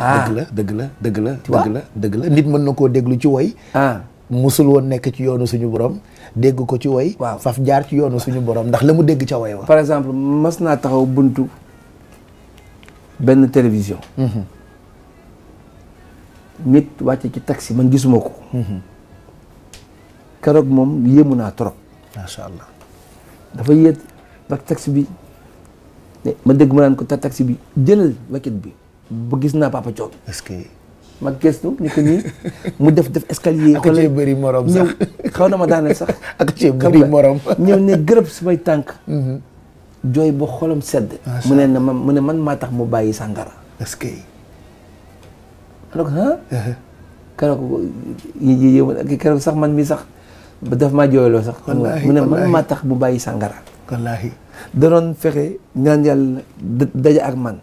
Ah. dëgg la dëgg la dëgg la vois? dëgg la dëgg la nit mën na koo déglu ci woy ah musul woon nekk ci yoonu suñu borom dégg ko ci woy Waaw. faf jaar ci yoonu suñu borom ndax la mu dégg ca woy wa par exemple mas naa taxaw buntu benn télévision nit wàcce ci taxi man gisuma ko keroog moom yéemu naa trop macha allah dafa yéet ba taxi bi ne ma dégg ma naan ko ta taxi bi jëlal waket bi ba gis naa papa coon est-ce que ma gëstu ni ko nii mu def def escalier Ak cee bëri morom ñëw sax. xaw na ma daaneel sax ak cee xam bëri nga, morom ñëw ne gërëb samay tànk jooy ba xolam sedd Macha mu ne na ma mu ne man maa tax mu bàyyi sàngara est-ce que ma ne ko ah keroog yi yi yi keroog sax man mi sax ba daf maa jooyloo sax xam nga Wallaahi, mu ne man wallaahi. maa tax mu bàyyi sàngara wallaahi danoon fexe ñaan yàlla da- daje ak man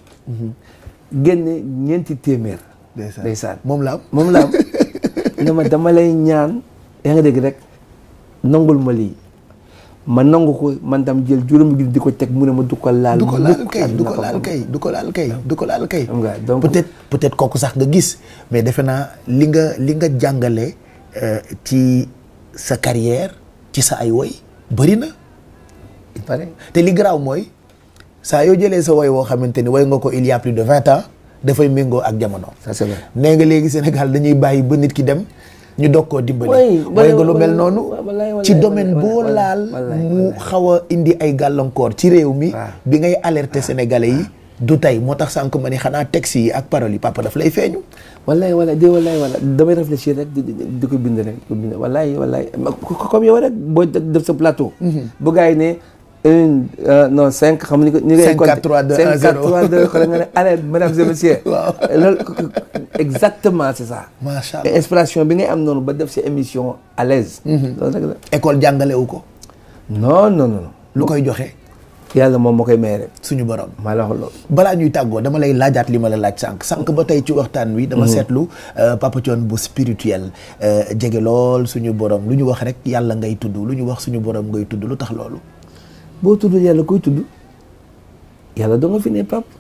génne ñeenti téeméer ndeysaan ndeysaan moom la am moom la am ne ma dama lay ñaan yaa nga dégg rek nangul ma lii ma nangu ko man tam jël juróomi gi di ko teg mu ne ma du ko laal du ko laal mukk kay ak du na ko laal am. kay du ko laal kay du ko laal kay Xam nga, donc- peut-être peut-être kooku sax nga gis mais defe naa li nga li nga jàngale euh, ci sa carrière ci sa ay woy bëri na il paraît te li garaaw mooy saa yoo jëlee sa woy woo xamante ni woy nga ko il y a plus de vingt ans dafay méngoo ak jamono ça c'est vrai nee nga léegi Sénégal dañuy bàyyi ba nit ki dem ñu doog koo dimbali Oui, woy nga lu wallaay, mel noonu wallaay, wallaay, ci wallaay, domaine wallaay, boo wallaay, laal wallaay, mu wallaay. xaw a indi ay gàllankoor ci réew mi waaw. bi ngay alerter sénégalais yi du tey moo tax sànq ma ni xanaa texte yi ak paroles yi papa daf lay feeñu wallaay wallaay de wallaay wallaay damay réfléchir rek di di di ko bind rek di ko bind wallaay wallaay ma- co- comme yow rek boo def sa plateau. bu gars yi ne une euh, non cinq xam ni ko ni ngay Cinq, quatre, trois, deux, un, 5 4 zéro. 3 2 xoolal nga ne allez mesdames et messieurs. Waaw. loolu exactement c'est ça. macha et allah inspiration bi ngay am noonu ba def sa émission à l'aise loolu rek la. école jàngalewu ko non non non lu koy joxe yàlla moom moo koy may rek suñu borom maa la wax loolu. balaa ñuy tàggoo dama lay laajaat li ma la laaj sànq sànq ba tey ci waxtaan wi dama seetlu euh, Papa Thione bu spirituel euh, jege lool suñu borom lu ñu wax rek yàlla ngay tudd lu ñu wax suñu borom ngay tudd lu tax loolu boo tudd yàlla koy tudd yàlla doo nga fi ne pap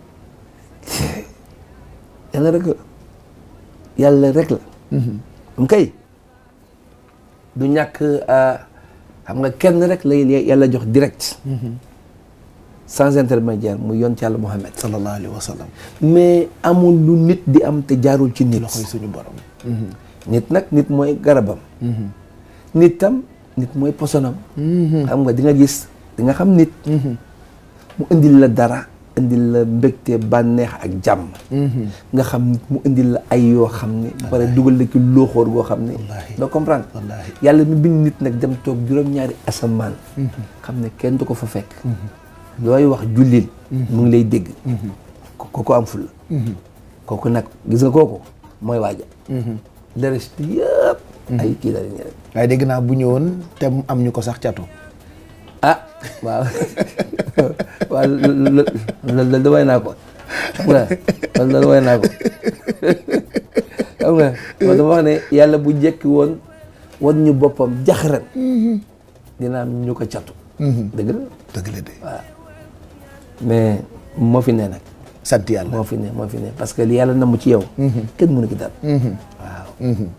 yàlla rek la yàlla rek la am kay du ñàkk ah, xam nga kenn rek la yàlla jox direct sans intermédiaire mu yoon ci yàlla Muhammad sallallahu alayhi wa sallam mais amul lu nit di am te jaarul ci nit loxoy suñu borom nit nag nit mooy garabam nit tam nit mooy posonam xam nga di nga gis di nga xam nit mu indil la dara indil la mbégte bànneex ak jàmm nga xam nit mu indil la ay yoo xam ne ba pare dugal la ci looxoor goo xam ne Wallaahi. doo comprendre Wallaahi. yàlla mi bind nit nag dem toog juróom-ñaari asamaan xam ne kenn du ko fa fekk looy wax jullil mu ngi lay dégg ko kooku am ful kooku nag gis nga kooku mooy waaja le reste yëpp ay kii la rek waaye dégg naa bu ñëwoon te mu am ñu ko sax catu ah waaw waaw loolu loolu da way naa ko xam nga loolu loolu way naa ko xam nga man dama wax ne yàlla bu jekki woon wan ñu boppam jaxaran dina am ñu ko catu dëgg la dëgg la de waaw mais moo fi ne nag sant yàlla moo fi ne moo fi ne parce que li yàlla namm ci yow kenn mënu ki dara waaw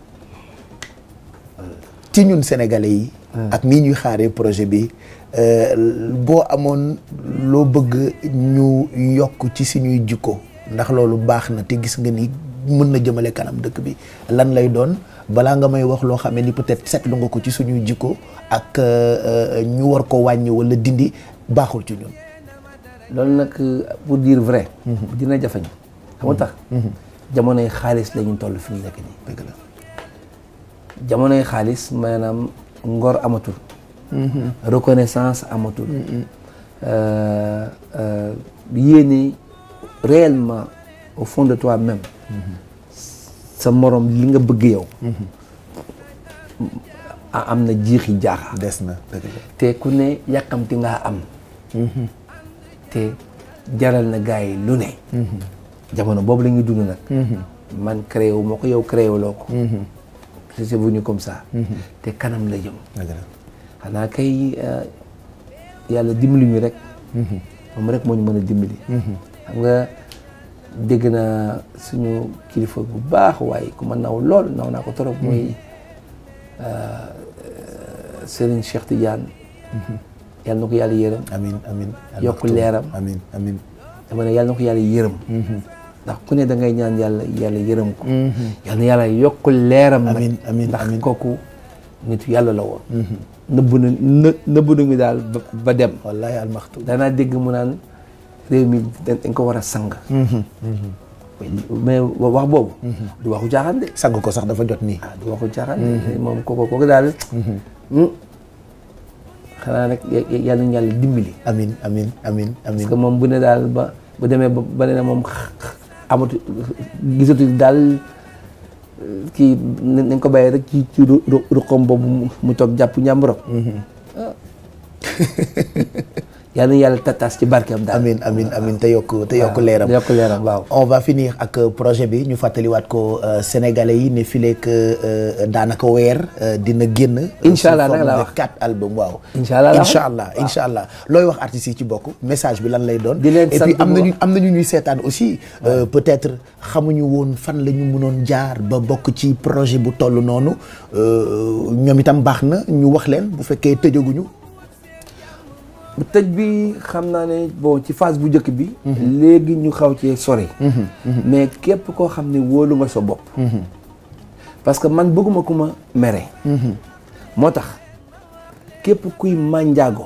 ci ñun sénégalais yi ak nii ñuy xaaree projet bi euh, boo amoon loo bëgg ñu yokk ci suñuy jikko ndax loolu baax na te gis nga ni mën na jëmale kanam dëkk bi lan lay doon balaa nga may wax loo xam ne ni peut-être seetlu nga ko ci suñuy jikko ak euh, euh, ñu war ko wàññi wala dindi baaxul ci ñun loolu nag pour dire vrai dina jafeñ xam nga tax jamonoy xaalis la ñu toll fi ñu nekk nii dëgg la jamonoy xaalis maanaam ngor amatul reconnaissance amatul euh, euh, yéene réellement au fond de toi-même sa morom li nga bëgg yow a- am na jiixi jaaxa des na dëgg la te ku ne yàkkamti ngaa am te jaral na gars yi lu ne jamono boobu la ñuy dund nag man créé wu ma ko yow créé wuloo ko c'est venu comme ça te kanam la jëm dëgg la xanaa kay euh, yàlla dimbali ñu rek moom rek moo ñu mën a dimbali xam nga dégg naa suñu kilifa bu baax waaye ku ma naw lool naw naa ko trop muy Serigne Cheikh Tidiane yàlla na ko yàlla yërëm amin amin yokk leeram amin amin dama ne yàlla na ko yàlla yërëm ndax ku ne da ngay ñaan yàlla yàlla yërëm ko yàlla na yàlla yokk leeram nag Amiin, amiin, ndax amiin. kooku nit yàlla la woon nëbb na në nëbb na mi daal ba ba dem wallahi almaxtu danaa dégg mu naan réew mi dañ dañ ko war a sang mais wax boobu du waxu caaxaan de sang ko sax dafa jot nii ah du waxu caaxaan de moom kooku kooku daal xanaa rek ya- ya- yàlla nañu yàlla dimbali amin amin amin amin parce que moom bu ne daal ba bu demee ba ba ne moom x- x- amatu gisatu daal kii nañ ko bàyyi rek ci ci ru ru ruqam boobu mu- mu toog jàpp ñàmburam ah yàlla na yàlla tataas ci barkeem daal amin amin amin te yokk te yokk leeram yokk leeram waaw on va finir ak euh, projet bi ñu fàttaliwaat ko euh, sénégalais yi ne fileek euh, daanaka weer euh, dina génn euh, Incha allah sous nag forme laa de wax. quatre albums waaw Incha allah laa wax. incha allah incha allah looy wax artistes yi ci bokk message bi lan lay doon Di leen et puis sant am bu nañu baax. am nañu ñuy seetaan aussi euh, peut-être xamuñu woon fan la ñu mënoon jaar ba bokk ci projet bu toll noonu euh, ñoom itam baax na ñu wax leen bu fekkee tëjaguñu bu tëj bi xam naa ne bon ci phase bu njëkk bi léegi ñu xaw cee sori mais képp koo xam ne wóolu nga sa bopp parce que man bëgguma ku ma mere moo tax képp kuy mànjaago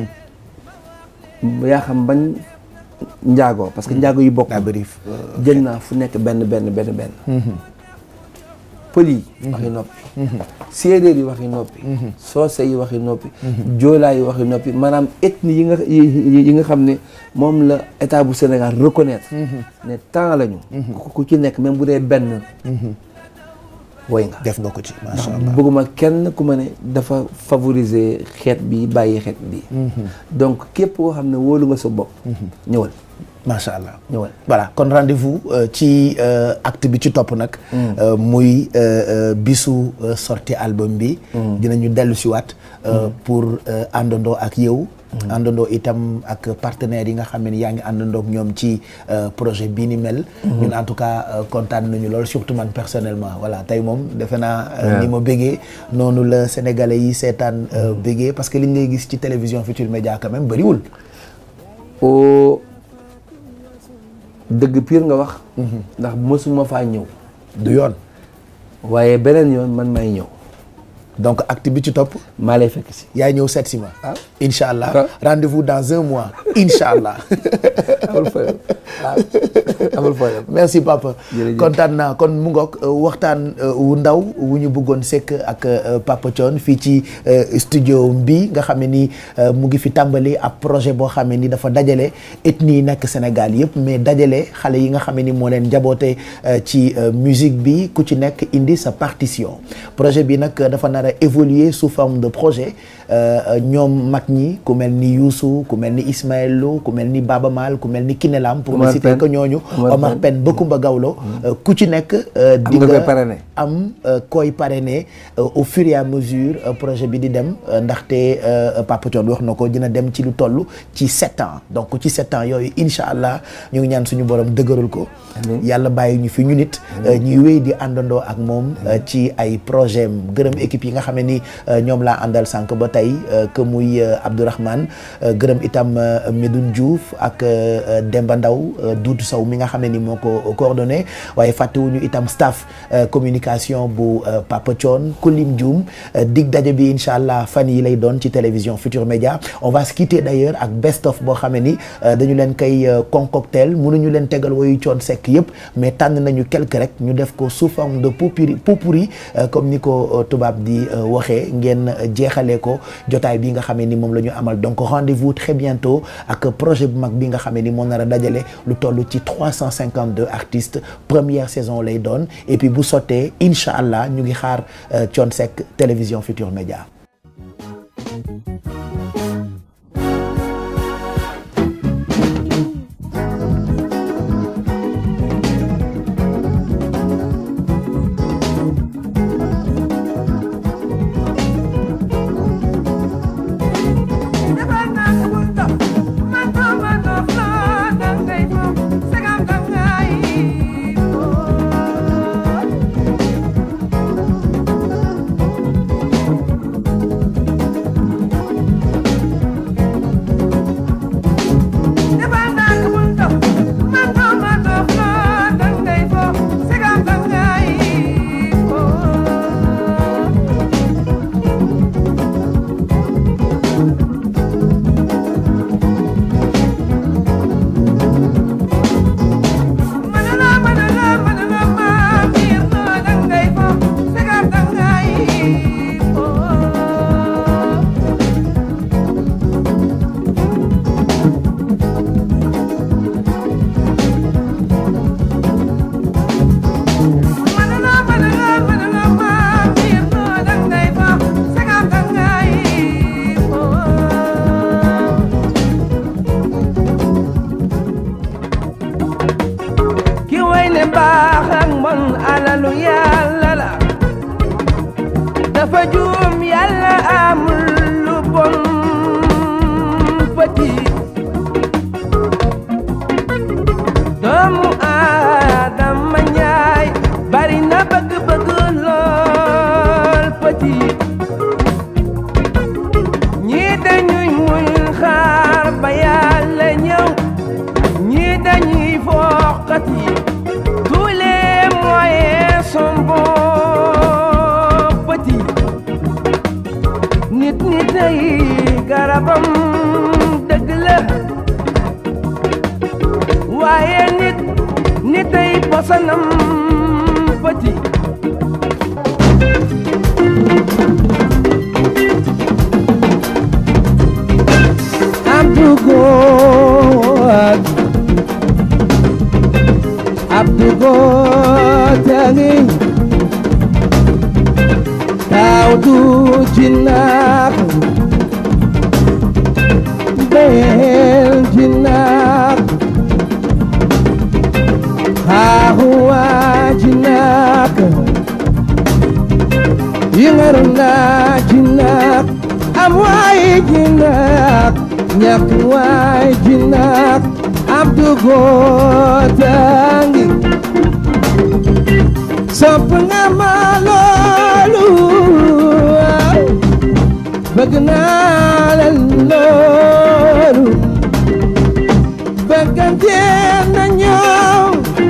yaa xam bañ njaago parce que njaago yi bokk daa bëri jël naa fu nekk benn benn benn benn pël yi waxi noppi séeréer yi waxi noppi soose yi waxi noppi joolaa yi waxi noppi maanaam ethnie yi nga yi yi nga xam ne moom la état bu Sénégal reconnaître ne temps lañu ku ku ci nekk même bu dee benn woy nga def nga ko ci macha ndax allah bëgguma kenn ku ma ne dafa favoriser xeet bi bàyyi xeet bi donc képp koo xam ne wóolu nga sa bopp ñëwal macha allah ñëwal voilà kon rendez-vous euh, ci euh, acte bi ci topp nag euh, muy euh, euh, bisu euh, sortie album bi dinañu dellu si waat euh, pour euh, àndandoo ak yow àndandoo itam ak partenaires yi nga xam ne yaa ngi àndandoo ak ñoom ci euh, projet bii ni mel ñun en tout cas euh, kontaan nañu lool surtout man personnellement voilà tey moom defe naa euh, ni ma bëggee noonu la sénégalais yi seetaan euh, bëggee parce que liñ lay gis ci télévision Futurs Médias quand même bëriwul o dëgg pire nga wax ndax mësuma faa ñëw du yoon waaye beneen yoon man may ñëw donc acte bi ci topp maa lay fekk si yaay ñëw seet si ma Ah. incha allah Ah. rendez-vous dans un mois incha allah amul problème waaw amul problème merci papa Jërëjëf. kontaan naa kon mu ngoog euh, waxtaan euh, wu ndaw wu ñu bëggoon sekk ak euh, papa Thione fii ci euh, studio bi nga xam ne ni euh, mu ngi fi tàmbali ab projet boo xam ne ni dafa dajale ethnie yi nekk Sénégal yëpp mais dajale xale yi nga xam ne ni moo leen jaboote euh, ci euh, musique bi ku ci nekk indi sa partition projet bi nag dafa nar a évoluer sous forme de projet euh, ñoom mag ñi ku mel ni Youssou ku mel ni Ismaël Lo ku mel ni Baba Maal ku mel ni Kinelam pour ne Omar citer Pène. que ñooñu Omar Omar Pène. Pène ba Kumba Gawlo euh, ku ci nekk euh, di nga nga koy parrainer. am euh, koy parrainer euh, au fur et à mesure euh, projet bi di dem euh, ndaxte euh, Papa Thione wax na ko dina dem ci lu toll ci sept ans donc ci sept ans yooyu incha allah ñu ngi ñaan suñu borom dëgëral ko Amiin. yàlla bàyyi ñu fi ñu nit euh, ñuy wéy di àndandoo ak moom euh, ci ay projet am gërëm équipe yi nga xam ne ni euh, ñoom laa àndal sànq ba tey euh, que muy euh, Abdourahmane euh, gërëm itam euh, Medoune Diouf ak euh, euh, Demba Ndaw euh, Doudou Sow mi nga xam ne ni moo ko coordonné waaye fàttewuñu itam staff euh, communication bu euh, Papa Thione Kulim Dioum euh, dig daje bi incha allah fan yi lay doon ci télévision Futur Média on va se quitter d'ailleurs ak best of boo xam ne ni euh, dañu leen koy euh, concoctel mënuñu leen tegal woyu Thione Seck yëpp mais tànn nañu quelque rek ñu def ko sous forme de potpourri potpourri euh, comme ni ko euh, tubaab di euh, waxee ngeen euh, jeexalee ko jotaay bi nga xam ne ni moom la ñu amal donc rendez-vous très bientôt ak projet bu mag bi nga xam ne ni moo nar a dajale lu toll ci 352 artistes première saison lay doon et puis bu sottee incha allah ñu ngi xaar euh, Thione Seck télévision Futur Média defal naa ko bul dox man ko man dox loo dangay moom sagam dangay bon alalu yàlla la dafa juum yàlla amul lu bon petit doomu aadama njaay bari na bëgg-bëgg lool petit ñii dañuy muñ xaar ba yàlla ñëw ñii dañuy foqati tous les moyens sont bons petit nit nit ay garabam dëgg la waaye nit nit ay posanam petit Abdou God Abdou God tangi Tawdu jinak Bel jinak Hahuwa jinak Yingaruna jinak Amwai jinak ñàkk waay ji nag Abdou Gotangi sopp nga ma loolu bëgg naa la loolu bëggante na ñëw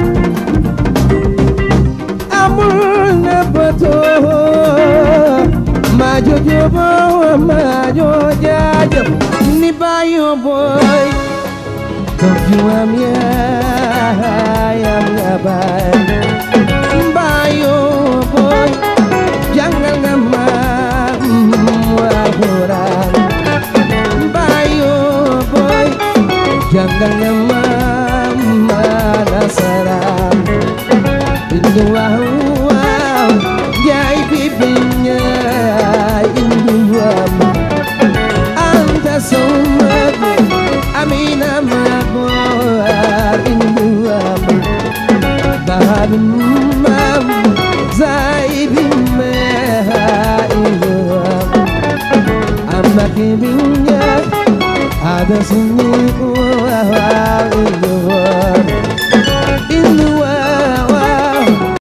amul na bëtoo maa jojo boo maa joo jaajëf ni bayo boy Kom juam yaayam nga bay Bayo boy Jangal nga mam Alquran Bayo boy Jangal nga mam Nasaran Indu wow wow Jai bibinya Indu wow anta sumad amina magwar induam bahabimam zaibime induam amakibinya ada sunyi